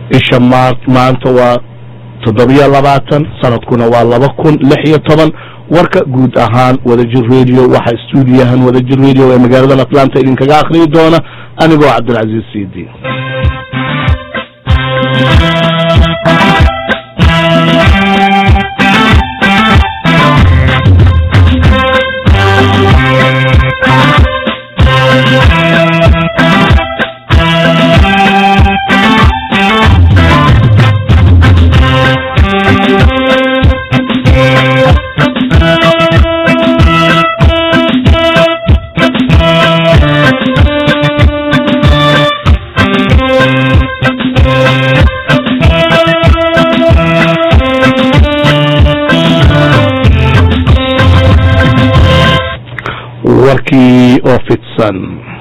isha ma maanta waa toddobiyo labaatan sanadkuna waa laba kun lix iyo toban warka guud ahaan wadajir radio waxaa stuudiyahan wadajir radio ee magaaladan atlanta idinkaga akhriyi doona anigoo cabdilcaziiz sidi warkii oo fidsan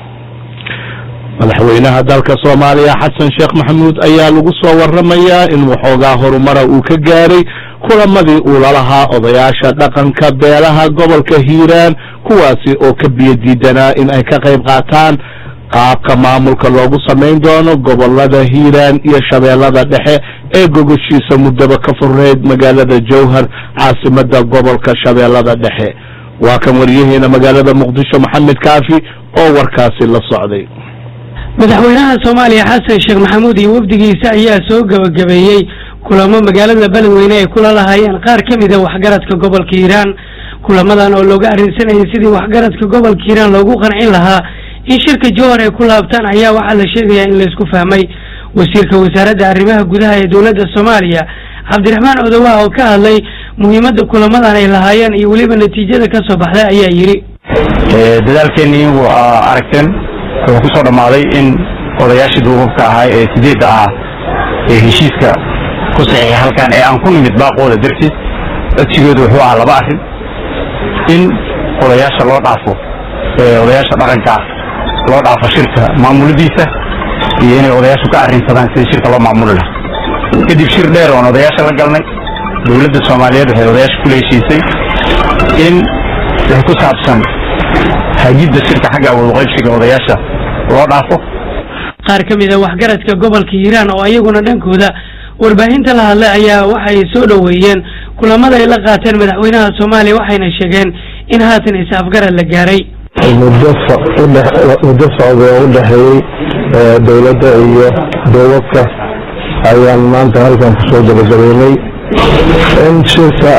madaxweynaha dalka soomaaliya xasan sheekh maxamuud ayaa lagu soo waramayaa in waxoogaa horumara uu ka gaaray kulamadii uu lalahaa odayaasha dhaqanka beelaha gobolka hiiraan kuwaasi oo ka biyo diidanaa in ay ka qayb qaataan qaabka maamulka loogu samayn doono gobolada hiiraan iyo shabeellada dhexe ee gogoshiisa muddaba ka furneyd magaalada jowhar caasimada gobolka shabeellada dhexe waa kan waryaheena magaalada muqdisho maxamed kaafi oo warkaasi la socday madaxweynaha soomaaliya xasan sheekh maxamuud iyo wafdigiisa ayaa soo gebagabeeyey kulamo magaalada beledweyne ay kula lahaayeen qaar ka mida waxgaradka gobolka hiiraan kulamadan oo looga arrinsanayay sidii waxgaradka gobolka hiiraan loogu qancin lahaa in shirka jowhar ay ku laabtaan ayaa waxaa la sheegayaa in laysku fahmay wasiirka wasaaradda arrimaha gudaha ee dowladda soomaaliya cabdiraxmaan odowaha oo ka hadlay muhiimadda kulamadan ay lahaayeen iyo weliba natiijada ka soo baxday ayaa yidhi dadaalkeennii waa aragteen wuxuu ku soo dhammaaday in odayaashii duubabka ahaa ee sideedda ah ee heshiiska ku saxiixa halkan ee aan ku nimid baaqooda dartiis codsigoodu wuxuu ahaa laba arrin in odayaasha loo dhaafo odayaasha dhaqanka loo dhaafo shirka maamuladiisa iyo inay odayaashu ka arrinsadaan sidii shirka loo maamuli lahaa kadib shir dheer oon odayaasha la galnay dowladda soomaaliyeed waxay odayaasha kula heshiisay in wixii ku saabsan hagidda shirka xagga awoodqaybsiga odayaasha loo dhaafo qaar ka mid a waxgaradka gobolka hiiraan oo ayaguna dhankooda warbaahinta la hadlay ayaa waxay soo dhoweeyeen kulamada ay la qaateen madaxweynaha soomaaliya waxayna sheegeen in haatan is-afgarad la gaaray muddo muddo socday oo u dhexeeyey dowladda iyo dowladka ayaan maanta halkan kusoo gabagabeynay in shirka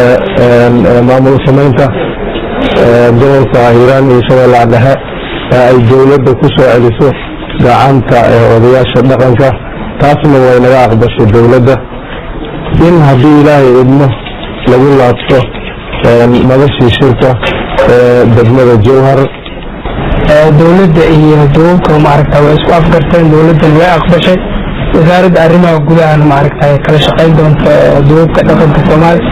maamul samaynta gobolka hiiraan iyo shabeellaha dhexe ay dowladda ku soo celiso gacanta odayaasha dhaqanka taasna way naga aqbashay dowladda in haddii ilaahay idmo lagu laabto noloshii shirka degmada jowhar dowladda iyo duubabka maaragta way isku afgarteen dowladdan way aqbashay wasaaradda arrimaha gudahana maaragta kala shaqayn doonta duubabka dhaqanka soomaaliya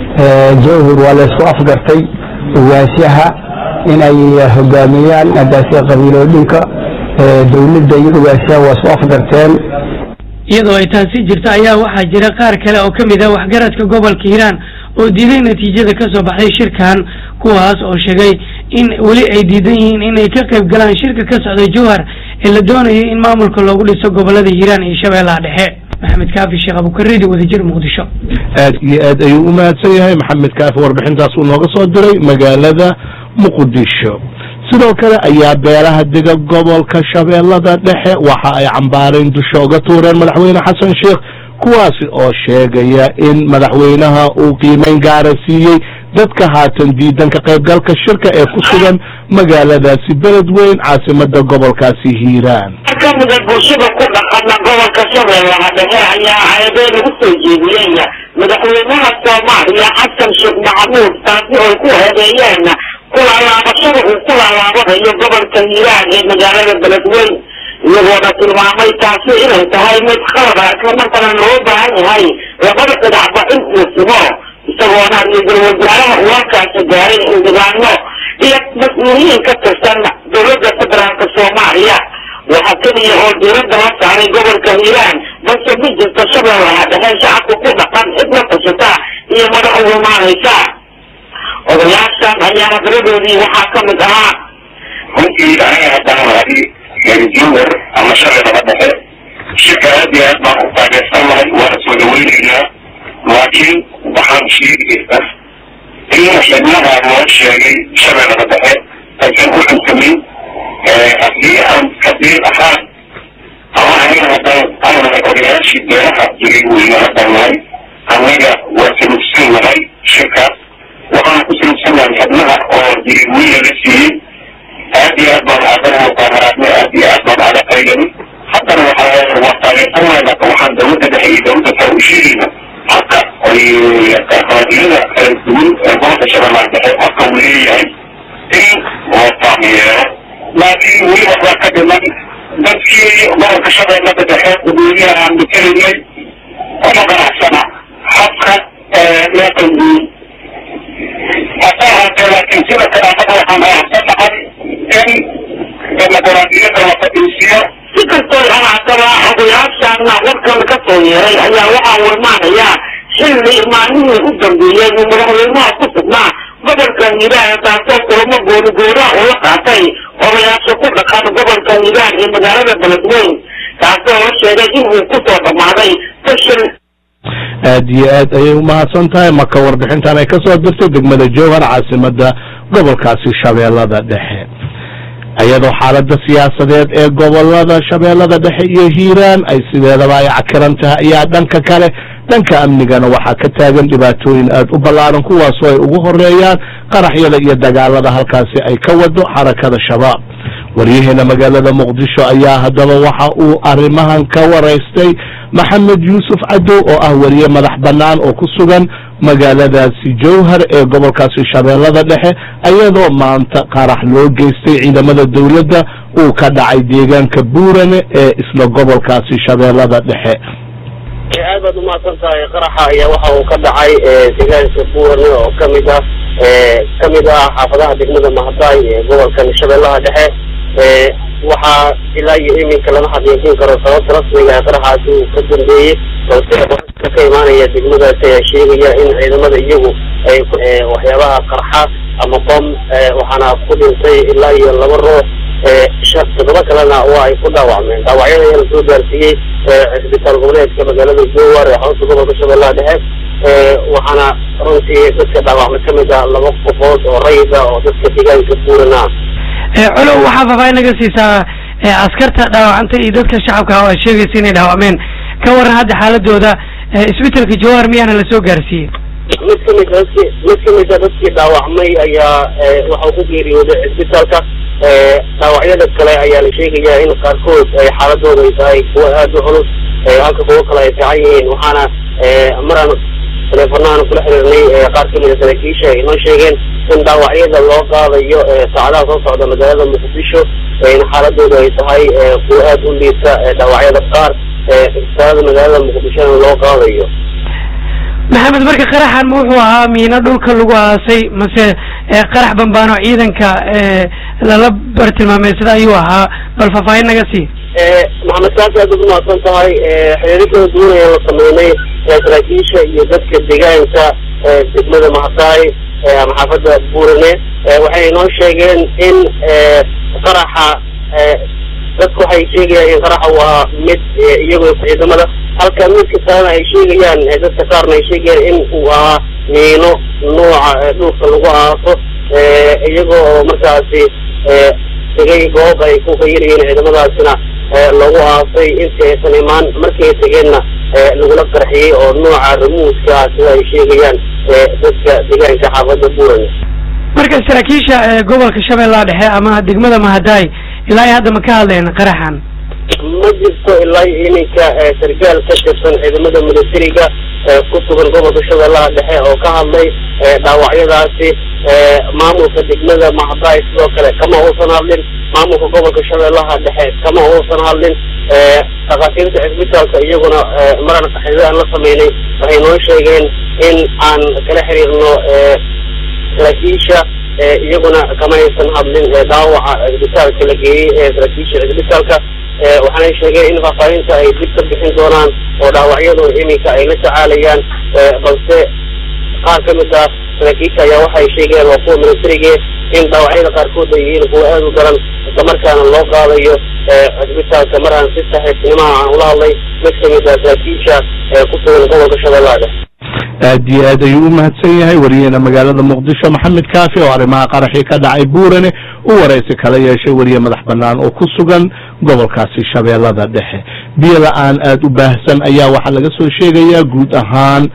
jowhar waa la isku afgartay ugaasyaha in ay hogaamiyaan agaasiya qabiilooyinka dowladda iyo ugaasyaha waa isku afgarteen iyadoo ay taasi jirto ayaa waxaa jira qaar kale oo ka mid ah waxgaradka gobolka hiiraan oo diiday natiijada ka soo baxday shirkan kuwaas oo sheegay in weli ay diidan yihiin inay ka qayb galaan shirka ka socda jowhar ee la doonayo in maamulka loogu dhiso gobolada hiiraan iyo shabeellaha dhexe maxamed kaafi sheekh abukaridi wadajir muqdisho aad iyo aad ayuu u mahadsan yahay maxamed kaafi warbixintaas uu nooga soo diray magaalada muqdisho sidoo kale ayaa beelaha dega gobolka shabeellada dhexe waxa ay cambaareen dusha uga tuureen madaxweyne xasan sheekh kuwaasi oo sheegaya in madaxweynaha uu qiimeyn gaara siiyey dadka haatan diidan ka qaybgalka shirka ee ku sugan magaaladaasi beled weyn caasimada gobolkaasi hiiraan kamida bulshada ku dhaqana gobolka shabeellaha dhexe ayaa ceebeen ugu soo jeediyey madaxweynaha soomaaliya xasan sheekh maxamuud taasi oo ku heedeeyeen kulalaabashada uu ku lalaabanayo gobolka hiiraan ee magaalada beledweyn iyagoona tilmaamay taasi inay tahay mid qalada islamarkana loo baahan yahay labada dhinacba in uu simo isagoona ra-iisul wasaaraha uu halkaasi gaaray xildhibaano iyo mas-uuliyiin ka tirsan dowladda federaalka soomaaliya waxaa keliya oo diiradda la saaray gobolka hiiraan balse ma jirto shabeellaha dhexe shacabka ku dhaqan cidla tashata iyo madax urumaanaysa odayaashan ayaa hadaladoodii waxaa ka mid ahaa runtii aniga haddaan raadi jowar ama shabeellaba dhexe shirka aad iyo aad baan u taageer laakiin waxaan sheegayna in xibnaha loo sheegay shabeellada dhexe aysan ku cunsamin haddii aan kabiir ahaan ama aniga haddaan anahay odayaashii beeraha jiray weyne haddaan nahay anaga waa salugsan nahay shirkaas waxaan ku salugsannahay xibnaha oo jiray weyne la siiyey aad iyo aad baan aadana muqaamaraadnay aad iyo aad baan aada qaydani haddana waxaa waa taageersanayna waxaan dawladda dhexe iyo dawladda kale u sheegayna halka ay qaadiyada kala duwan ee gobolka shabeellaha dhexe halka uu leeyahay in loo taageero laakiin weli waxbaa ka dhiman dadkii gobolka shabeellada dhexe dadweynaha aan matelaynay kuma ganacsana habka loo qalbiyey hase ahaatee laakiin sida kale annaga waxaan aaxsanahay in dimuquraadiyadda la fadhiisiyo si kastoo haataba odayaashaana warkan ka soo yeeray ayaa waxaa warmaanayaa xilli maalmihii u dambeeyey uu madaxweynaha ku sugnaa gobolka hiiraan taasoo kulamo goonigoonaha ula qaatay odayaasha ku dhaqan gobolka hiiraan iyo magaalada beledweyn taasoo la sheegay in uu kusoo dhammaaday fashil aad iyo aad ayay umahadsan tahay marka warbixintan ay ka soo dirtay degmada jowhar caasimada gobolkaasi shabeellada dhexe iyadoo xaalada siyaasadeed ee gobolada shabeellada dhexe iyo hiiraan ay sideedaba ay cakiran tahay ayaa dhanka kale dhanka amnigana waxaa ka taagan dhibaatooyin aad u ballaaran kuwaasoo ay ugu horeeyaan qaraxyada iyo dagaalada halkaasi ay ka wado xarakada shabaab waryaheena magaalada muqdisho ayaa haddaba waxa uu arrimahan ka waraystay maxamed yuusuf cadow oo ah wariye madax bannaan oo ku sugan magaaladaasi jowhar ee gobolkaasi shabeellada dhexe iyadoo maanta qarax loo geystay ciidamada dowladda uu ka dhacay deegaanka buurane ee isla gobolkaasi shabeellada dhexe aad baad umahadsan tahay qaraxa ayaa waxa uu ka dhacay deegaanka buurane oo kamid ah kamid ah xaafadaha degmada mahadaay ee gobolkan shabeellaha dhexe waxaa ilaa iyo iminka lama xaqiijin karo sababta rasmiga ee qaraxaasi uu ka dambeeyey balse ka imaanaya degmadaasi ayaa sheegaya in ciidamada iyagu ay waxyaabaha qarxa ama bom waxaana ku dhintay ilaa iyo laba ruux toddoba kalena waa ay ku dhaawacmeen dhaawacyada ayaa lasoo gaarsiiyey cisbitaal goboleedka magaalada jowar ee xarunta gobolka shabeellaha dhexe waxaana runtii dadka dhaawacmay kamid ah laba qofood oo rayid ah oo dadka deegaanka buurana colow waxaa faafaahin naga siisaa askarta dhaawacanta iyo dadka shacabka oo ay sheegaysa inay dhaawacmeen ka waran hadda xaaladooda isbitelka jawahar miyaana lasoo gaarsiiyey mid kamid dadki mid kamid a dadkii dhaawacmay ayaa waxau ku geeriyooday cisbitaalka dhaawacyada kale ayaa la sheegayaa in qaarkood ay xaaladooda ay tahay kuwa aada u culus halka kuwo kale ay fiican yihiin waxaana maraan teleefonahan kula xiriirnay qaar kamid a saraakiisha ay noo sheegeen in dhaawacyada loo qaadayo saacadaha soo socda magaalada muqdisho in xaaladooda ay tahay kuwa aada u liita dhaawacyada qaar isbitaalada magaalada muqdishona loo qaadayo maxamed marka qaraxan ma wuxuu ahaa miino dhulka lagu aasay mase qarax bambaano ciidanka lala bartilmaameysada ayuu ahaa bal faahfaahin naga sii maxamed kaasi aad ugu mahadsan tahay xiriiro kala duwan ayaan la sameynay saraakiisha iyo dadka deegaanka degmada mahadaay ama xaafadda buurane waxay noo sheegeen in qaraxa dadku waxay sheegayaan in qaraxa uu ahaa mid iyagoo ciidamada halka midka kalena ay sheegayaan dadka qaarna ay sheegayaan in uu ahaa miino nooca dhulka lagu aaso iyagoo oo markaasi tegay goob ay ku qayirayeen ciidamadaasina lagu aasay intii aysan imaan markii ay tegeenna lagula qarxiyey oo nooca ramuuska ah sida ay sheegayaan dadka deegaanka xaafadda buurane marka saraakiisha gobolka shabeellaha dhexe ama degmada mahadaay ilaa ay hadda ma ka hadleen qaraxan ma jirto ilaa iminka sargaal ka tirsan ciidamada militariga ku sugan gobolka shabeellaha dhexe oo ka hadlay dhaawacyadaasi maamulka degmada mahadaay sidoo kale kama uusan hadlin maamulka gobolka shabeellaha dhexe kama uusan hadlin dhakhaatiirta cisbitaalka iyaguna maran xidid aan la sameynay waxay noo sheegeen in aan kala xiriirno saraakiisha iyaguna kama aysan hadlin dhaawaca cisbitaalka la geeyey ee saraakiisha cisbitaalka waxaanay sheegeen in faahfaahinta ay dib ka bixin doonaan oo dhaawacyadu iminka ay la tacaalayaan balse qaar ka mid ah saraakiisha ayaa waxay sheegeen waa kuwa militariga in dhaawacyada qaarkood ay yihiin kuwa aada u daran islamarkaana loo qaadayo cisbitaalka mar aan si saxiibtinimaha aan ula hadlay mid kamid ah saraakiisha ku sugan gobolka shabeellaha dhexe aad iyo aad ayuu u mahadsan yahay wariyeena magaalada muqdisho maxamed kaafi oo arrimaha qaraxii ka dhacay buurane u waraysi kala yeeshay wariye madax bannaan oo ku sugan gobolkaasi shabeellada dhexe biyo la-aan aada u baahsan ayaa waxaa laga soo sheegayaa guud ahaan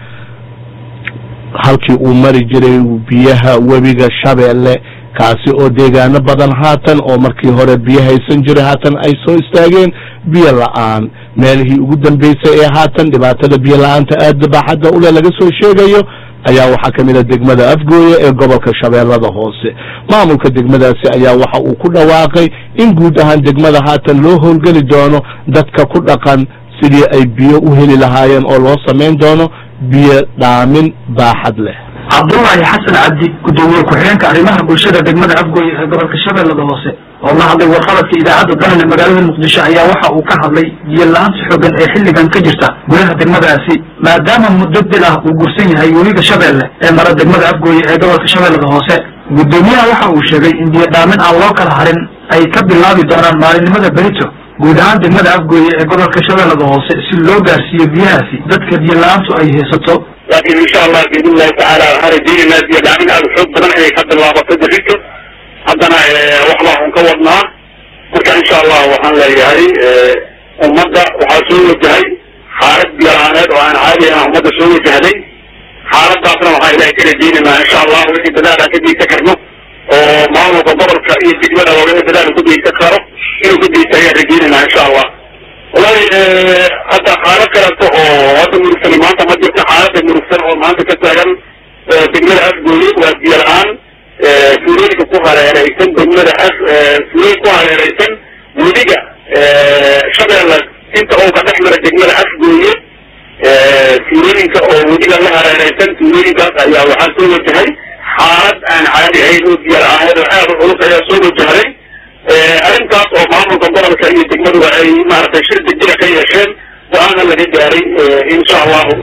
halkii uu mari jiray biyaha webiga shabeelle kaasi oo deegaano badan haatan oo markii hore biyo haysan jiray haatan ay soo istaageen biyo la-aan meelihii ugu dambeysay ee haatan dhibaatada biyo la-aanta aada baaxadda ule laga soo sheegayo ayaa waxaa kamid a degmada afgooye ee gobolka shabeellada hoose maamulka degmadaasi ayaa waxa uu ku dhawaaqay in guud ahaan degmada haatan loo howlgeli doono dadka ku dhaqan sidii ay biyo u heli lahaayeen oo loo samayn doono biyo dhaamin baaxad leh cabdullaahi xasan cabdi gudoomiye ku-xigeenka arrimaha bulshada degmada afgooye ee gobolka shabeellada hoose oo la hadlay warqabadka idaacadda dalan ee magaalada muqdisho ayaa waxa uu ka hadlay biyo la-aanta xoogan ee xilligan ka jirta gudaha degmadaasi maadaama muddo bil ah uu gursan yahay webiga shabeelle ee mara degmada afgooye ee gobolka shabeellada hoose gudoomiyaha waxa uu sheegay in biyo dhaamin aan loo kala harin ay ka bilaabi doonaan maalinimada berito guud ahaan degmada afgooye ee gobolka shabeellada hoose si loo gaarsiiyo biyahaasi dadka biyo la-aantu ay haysato laakiin insha allah biidn illahi tacaala waxaan rajeynaynaa biyo dhaamin aada xoog badan inay ka bilaabato berito haddana wax baa un ka wadnaa marka insha allah waxaan leeyahay ummadda waxaa soo wajahay xaalad biyo la-aaneed oo aan caadi ah ummadda soo wajahday xaaladaasna waxaan ilahay ka rajeynaynaa insha allah wixii dadaal aan ka geysan karno oo maamulka gobolka iyo degmada wixii dadaal ku geysan karo inuu ka geysta ayaan rajeynaynaa insha allah wallahi hadda xaalad kaleeto oo hadda murugsan maanta ma jirto xaalada murugsan oo maanta ka taagan degmada afgooye waa biyo la-aan fuulooyinka ku hareereysan degmada af fuulooyin ku hareereysan webiga shabeelle inta uu ka dhex mara degmada afgooye fuulooyinka oo webiga la hareereysan fuulooyinkaas ayaa waxaa soo wajahay xaalad aan caadi ahayn oo biyo la-aaneed oo aad u culus ayaa soo wajahay arrintaas oo maamulka gobolka iyo degmaduba ay maaragtay shir degdega ka yeesheen go-aana laga gaaray insha allahu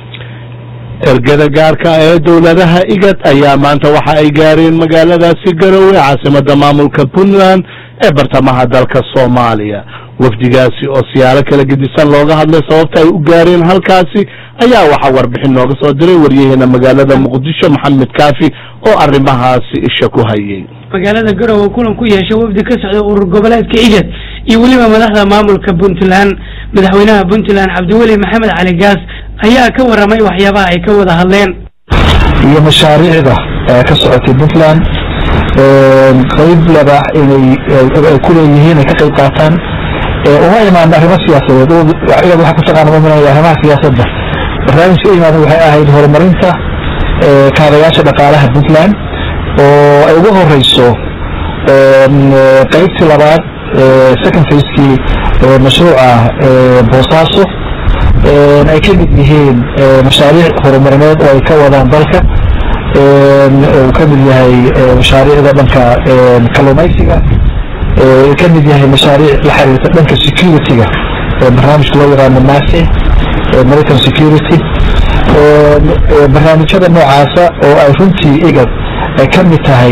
ergada gaarka ee dowladaha igad ayaa maanta waxa ay gaareen magaaladaasi garowe caasimada maamulka puntland ee bartamaha dalka soomaaliya wafdigaasi oo siyaalo kala gedisan looga hadlay sababta ay u gaareen halkaasi ayaa waxaa warbixin nooga soo diray waryaheena magaalada muqdisho maxamed kaafi oo arrimahaasi isha ku hayay magaalada garowe kulan ku yeesha wafdi ka socda urur goboleedka igad iyo weliba madaxda maamulka puntland madaxweynaha puntland cabdiweli maxamed cali gaas ayaa ka waramay waxyaabaha ay ka wada hadleen iyo mashaariicda ka socotay puntland qayb labaax inay ay ku leeyihiin ay ka qayb qaataan uma imaan arrimo siyaasadeed iyada waxaa ku taqaana maminaya arrimaha siyaasadda barnaamijka u imaadan waxay ahayd horumarinta kaabayaasha dhaqaalaha puntland oo ay ugu horeyso qaybtii labaad second facekii mashruuca boosaaso ay ka mid yihiin mashaariic horumarineed oo ay ka wadaan dalka uu ka mid yahay mashaariicda dhanka kalluumaysiga uu ka mid yahay mashaariic la xiriirta dhanka security-ga barnaamijka loo yaqaano mase american security barnaamijyada noocaasa oo ay runtii igad ay ka mid tahay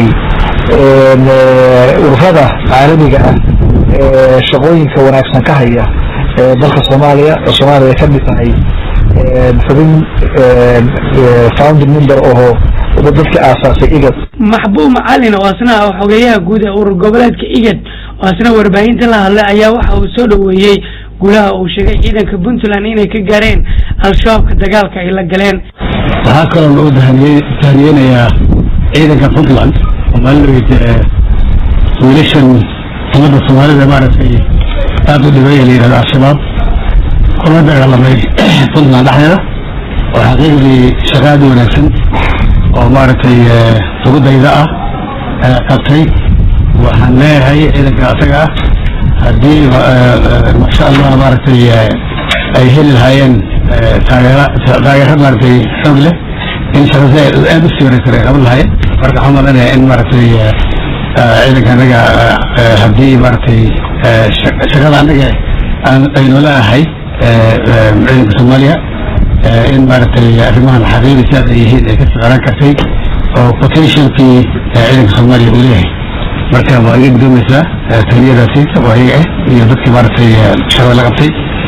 ururada caalamiga ah ee shaqooyinka wanaagsan ka haya dalka soomaaliya oo soomaaliya ka mid tahay xubin founding member oo dadka aasaasay igad maxbuub macalin oo asna ah xogeyaha guud ee urur goboleedka igad oo asna warbaahinta la hadlay ayaa waxa uu soo dhoweeyey guulaha uu sheegay ciidanka puntland inay ka gaareen al-shabaabka dagaalka ay la galeen waxaa kaloo loo tahaniyeynayaa ciidanka puntland oo maalinoyd wiilashan ummadda soomaalida maaragtay aad u dhibeeya la yidhahdo al-shabaab kula dagaalamay puntland dhexdeeda oo xaqiiqdii shaqaadi wanaagsan oo maaragtay sugudayda ah qabtay waxaan leeyahay ciidanka asaga ah haddii masha allah maaragtay ay heli lahaayeen taageera taageero maaragtay xoog leh in shaqada aad u sii wareysare qaban lahaayeen marka waxaan malanaya in maaragtay ciidanka anaga haddii maaragtay shaqada anaga aynu leeahay ciidanka soomaaliya in maaragtay arrimahan xaqiiqi sidaas ay yihiin ay ka socdaan kartay oo potentialkii ciidanka soomaaliya uu leeyahay marka waa iga gudoomaysaa taliyadaasi oo ayaga ah iyo dadkii maaragtay shaqada la qabtay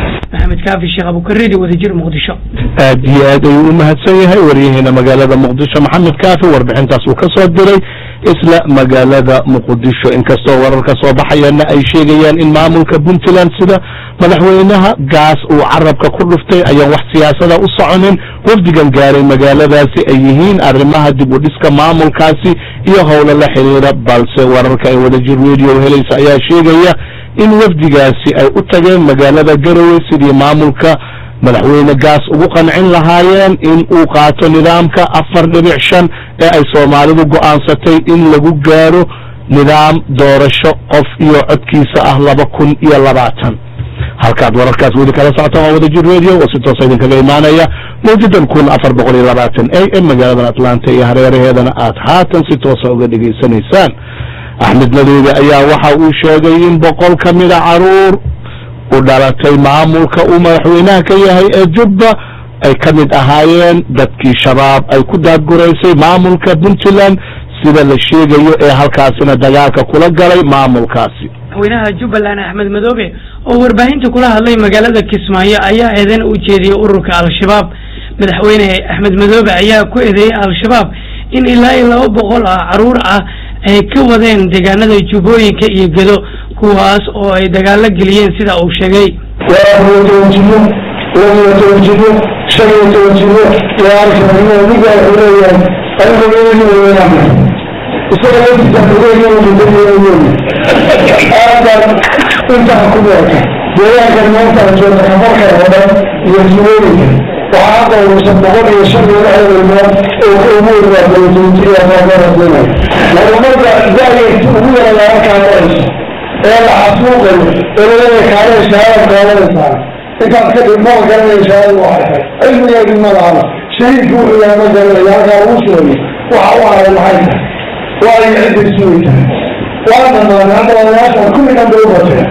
maxamed kaafi sheekh abukaridi wadajir muqdisho aad iyo aad ayuu u mahadsan yahay waryaheena magaalada muqdisho maxamed kaafi warbixintaas uu ka soo diray isla magaalada muqdisho inkastoo wararka soo baxayana ay sheegayaan in maamulka puntland sida madaxweynaha gaas uu carabka ku dhuftay ayaan wax siyaasada u soconin wafdigan gaaray magaaladaasi ay yihiin arrimaha dib u dhiska maamulkaasi iyo howlo la xiriira balse wararka ay wadajir radio helaysa ayaa sheegaya in wafdigaasi ay u tageen magaalada garowe sidii maamulka madaxweyne gaas ugu qancin lahaayeen in uu qaato nidaamka afar dhibic shan ee ay soomaalidu go'aansatay in lagu gaaro nidaam doorasho qof iyo codkiisa ah laba kun iyo labaatan halkaad wararkaas weli kala socotaan waa wadajir radio oo si toosa idinkaga imaanaya mawjadan kun afar boqol iyo labaatan a m magaaladan atlanta iyo hareeraheedana aad haatan si toosa uga dhegaysanaysaan axmed madoobe ayaa waxa uu sheegay in boqol ka mida caruur u dhalatay maamulka uu madaxweynaha ka yahay ee jubba ay ka mid ahaayeen dadkii shabaab ay ku daadguraysay maamulka puntland sida la sheegayo ee halkaasina dagaalka kula galay maamulkaasi madaxweynaha jubbaland axmed madoobe oo warbaahinta kula hadlay magaalada kismaayo ayaa eedan u jeediyey ururka al-shabaab madaxweyne axmed madoobe ayaa ku eedeeyey al-shabaab in ilaa iyo laba boqol ah caruur ah ay ka wadeen deegaanada jubbooyinka iyo gedo kuwaas oo ay dagaalo geliyeen sida uu sheegay waa toban jiro labaiyo toban jiro shan iyo toban jiro iyo alkanimo ninka wuxuu leeyahay anigu weynweynaa isaga laftiisa aadaan intaan ku beerta deegaankan maanta jooga kamarka oo dhan iyo jubooyinka waxaa hadda uusan boqol iyo shan iyo lixdan ilmood oo ka ugu weynaa dowladweyntiriya maagaradeenay horumarka da-yarti ugu yara laga kaalayso ee la xasuuqayo ee laleeya kaalay shahaada kaalanaysaa intaad ka dhig maba garanaya shahaada waxay tahay cilmigeedi ma lahana shahiidku wuxuu yahay ma garanaya halkaa lagu sheegay waxa u haray maxay tahay waa ay cidday sugi tahay waa dhamaanay hadda odayaashan kulli dhan bay u bateen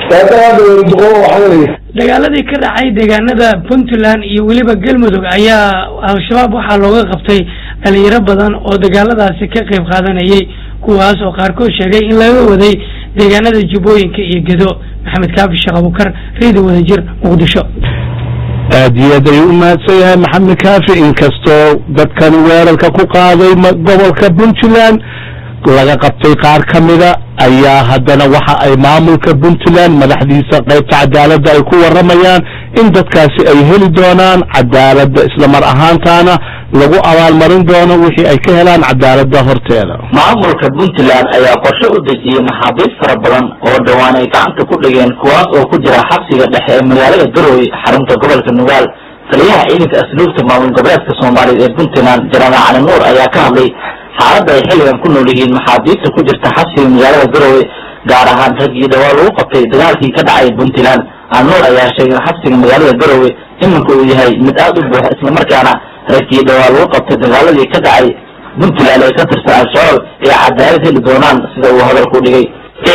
dagaaladii ka dhacay deegaanada puntland iyo weliba galmudug ayaa al-shabaab waxaa looga qabtay dhalinyaro badan oo dagaaladaasi ka qayb qaadanayay kuwaas oo qaarkood sheegay in laga waday deegaanada jubbooyinka iyo gedo maxamed kaafi sheekh abukar reedi wadajir muqdisho aad iyo aad ayuu u mahadsan yahay maxamed kaafi inkastoo dadkan weerarka ku qaaday gobolka puntland laga qabtay qaar ka mida ayaa haddana waxa ay maamulka puntland madaxdiisa qaybta cadaaladda ay ku waramayaan in dadkaasi ay heli doonaan cadaaladda islamar ahaantaana lagu abaalmarin doono wixii ay ka helaan cadaaladda horteeda maamulka puntland ayaa qorshe u dejiyey maxaabiis fara badan oo dhowaan ay gacanta ku dhigeen kuwaas oo ku jira xabsiga dhexe ee magaalada garowe xarunta gobolka nugaal taliyaha ciidanka asluubta maamul goboleedka soomaaliya ee puntland janaal cali nuur ayaa ka hadlay xaaladda ay xilligan ku nool yihiin maxaabiista ku jirta xabsiga magaalada garowe gaar ahaan raggii dhawaa lagu qabtay dagaalkii ka dhacay puntland alnuur ayaa sheegay in xabsiga magaalada garowe iminka uu yahay mid aada u buuxa islamarkaana raggii dhawaa lagu qabtay dagaaladii ka dhacay puntland ee ka tirsan al-shabaab ay cadaalad heli doonaan sida uu hadalku dhigay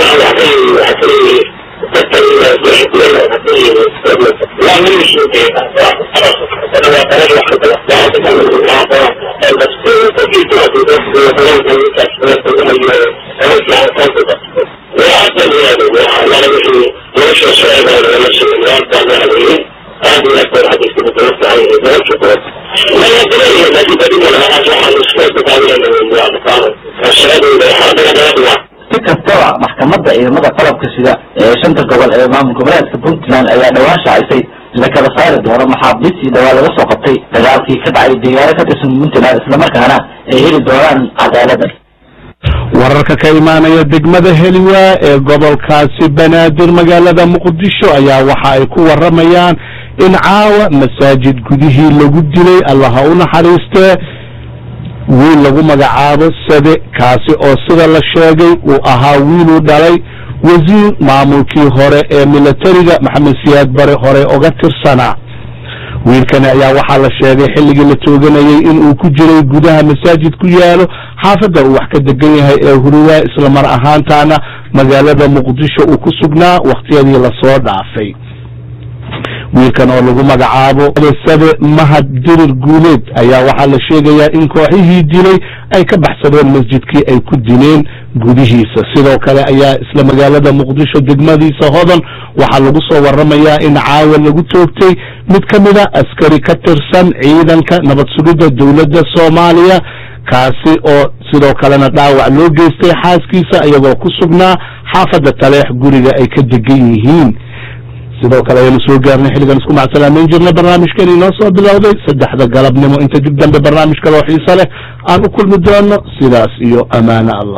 si kastaba maxkamadda ciidamada qalabka sida ee shanta gobol ee maamul goboleedka puntland ayaa dhawaan shaacisay la kala saari doono maxaabiistii dhawaa laga soo qabtay dagaalkii ka dhacay deegaano ka tirsan puntland islamarkaana ay heli doonaan cadaaladda wararka ka imaanaya degmada heliwaa ee gobolkaasi banaadir magaalada muqdisho ayaa waxa ay ku waramayaan in caawa masaajid gudihii lagu dilay allaha u naxariistee wiil lagu magacaabo sade kaasi oo sida la sheegay uu ahaa wiiluu dhalay wasiir maamulkii hore ee milatariga maxamed siyaad bare hore oga tirsanaa wiilkani ayaa waxaa la sheegay xilligii la tooganayay in uu ku jiray gudaha masaajid ku yaalo xaafadda uu wax ka degan yahay ee huriwaa islamar ahaantaana magaalada muqdisho uu ku sugnaa wakhtiyadii lasoo dhaafay wiilkan oo lagu magacaabo sabe mahad dirir guuleed ayaa waxaa la sheegayaa in kooxihii dilay ay ka baxsadeen masjidkii ay ku dileen gudihiisa sidoo kale ayaa isla magaalada muqdisho degmadiisa hodan waxaa lagu soo waramayaa in caawa lagu toogtay mid ka mida askari ka tirsan ciidanka nabad sugidda dowladda soomaaliya kaasi oo sidoo kalena dhaawac loo geystay xaaskiisa iyagoo ku sugnaa xaafadda taleex guriga ay ka degan yihiin sidoo kale ayaynu soo gaarnay xilligan isku macsalaameyn jirnay barnaamijkan inoo soo bilowday saddexda galabnimo inta dib dambe barnaamij kaloo xiise leh aan u kulmi doono sidaas iyo amaano allah